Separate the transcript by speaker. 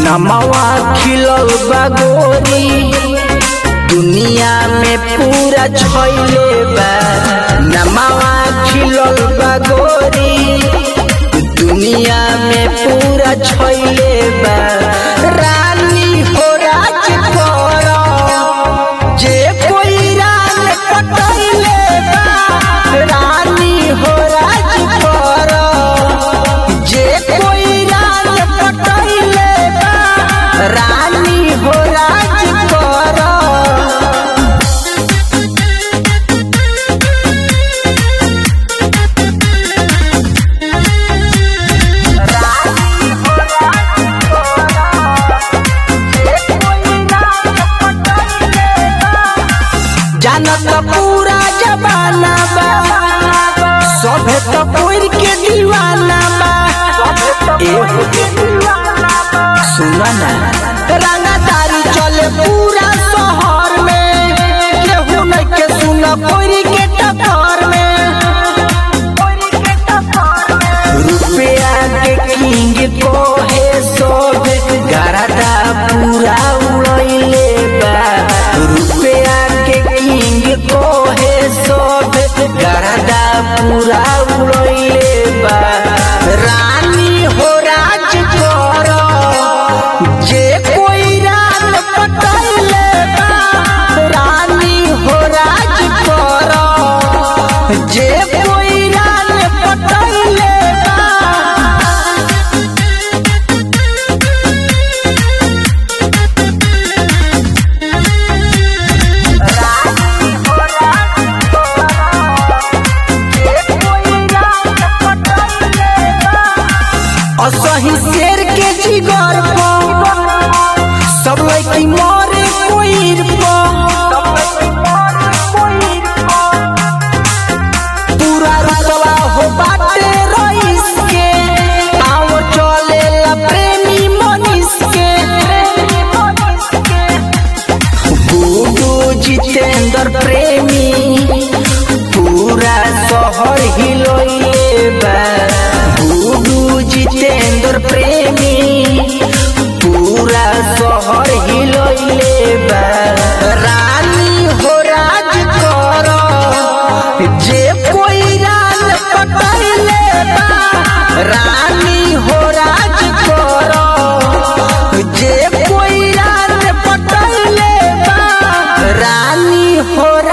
Speaker 1: नमवा खिलल बा गोरी दुनिया में पूरा छइले बा नमवा खिलल बा गोरी दुनिया में पूरा छइले बा रानी हो राज कर जे कोई रान पटैले बा रानी हो राज कर जे कोई रान पटैले बा रानी हो राज कर जानत पूरा जमाना बा सभे तो कोई के दीवाना बा एहो सुना ना रंगदारी चले पूरा शहर में केहू नहीं के सुना कोई के टक्कर में रुपया के किंग को है सब गरदा पूरा उड़ैले बा रुपया के किंग को है सब गरदा पूरा उड़ैले बा रानी हो राज कर जे कोई रान पटैले बा रानी हो राज कर जे कोई रान पटैले बा असही शेर के जिगर पर सब लड़की मरे कोईर पूरा रतवा हो बाटे रईस के आओ चले ला प्रेमी मनीष के गुडू जितेंद्र प्रेमी पूरा शहर हिलोइले बा गुडू जितेंद्र प्रेमी पूरा शहर हिलोइले बा रानी हो राज कर जे कोई रान पटैले बा रानी हो राज कर जे कोई रान पटैले बा रानी हो